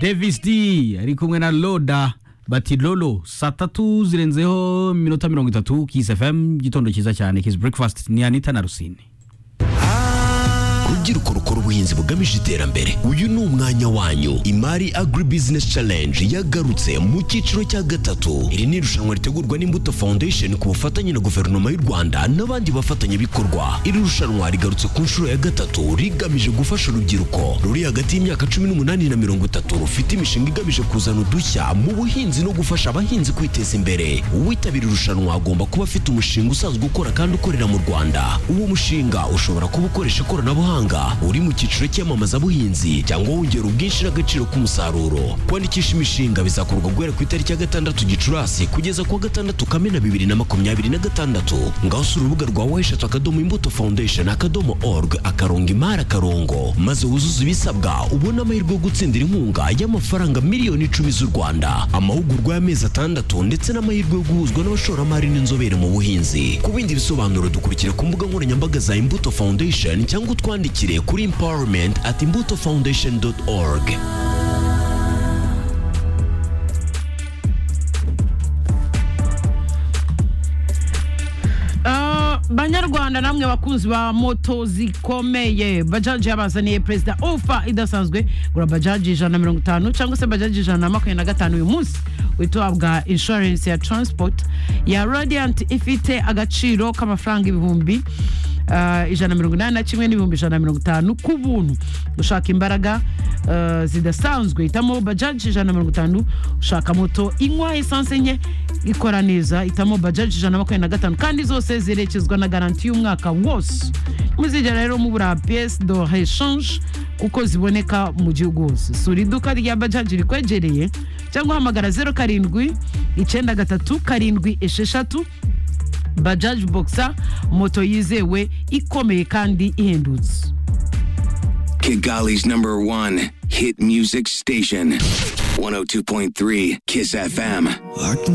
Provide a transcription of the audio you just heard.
davis d ari kumwe na loda bati lolo saa tatu zirenzeho iminota mirongo itatu kisi fm igitondo cyiza cyane kisi breakfast ni anita na rusine rubyiruko rukora ubuhinzi bugamije iterambere uyu ni umwanya wanyu imari agri business challenge yagarutse mu cyiciro cya gatatu iri ni irushanwa ritegurwa n'imbuto foundation ku bufatanye na guverinoma y'u rwanda n'abandi bafatanyabikorwa iri rushanwa rigarutse ku nshuro ya gatatu rigamije gufasha urubyiruko ruri hagati y'imyaka cumi n'umunani na mirongo itatu rufite imishinga igamije kuzana udushya mu buhinzi no gufasha abahinzi kwiteza imbere uwitabira irushanwa agomba kuba afite umushinga usanzwe ukora kandi ukorera mu rwanda uwo mushinga ushobora kuba ukoresha ikoranabuhanga mahanga uri mu cyiciro cy'iyamamazabuhinzi cyangwa wongera ubwinshi n'agaciro k'umusaruro kwandikisha imishinga bizakorwa guhera ku itariki ya gatandatu gicurasi kugeza ku wa gatandatu kamena bibiri na makumyabiri na gatandatu ngaho usura urubuga rwa weshatu akadomo imbuto foundation akadomo org akarongo imari akarongo maze wuzuze ibisabwa ubone amahirwe yo gutsindira inkunga y'amafaranga miliyoni icumi z'u rwanda amahugurwa y'amezi atandatu ndetse n'amahirwe yo guhuzwa n'abashoramari n'inzobere mu buhinzi ku bindi bisobanuro dukurikira ku mbuga nkoranyambaga za imbuto foundation cyangwa utwandikira twandikire kuri empowerment at imbuto foundation org banyarwanda namwe bakunzi ba moto zikomeye bajaji yabazaniye perezida ofa idasanzwe gura bajaji ijana na mirongo itanu cyangwa se bajaji ijana na makumyabiri na gatanu uyu munsi uhita uhabwa inshuwarensi ya taransipoti ya radiyanti ifite agaciro k'amafaranga ibihumbi ijana mirongo inani na kimwe n'ibihumbi ijana na mirongo itanu ku buntu ushaka imbaraga zidasanzwe hitamo bajaji ijana na mirongo itanu ushaka moto inywa esanse nke ikora neza hitamo bajaji ijana na makumyabiri na gatanu kandi zose zirekezwa na garanti y'umwaka wose muzigera rero mubura piyesi do reshanje kuko ziboneka mu gihugu hose sura iduka rya bajaji rikwegereye cyangwa uhamagara zeru karindwi icyenda gatatu karindwi esheshatu bajaji bogisa moto yizewe ikomeye kandi ihendutse Kigali's number one hit music station, 102.3 Kiss FM.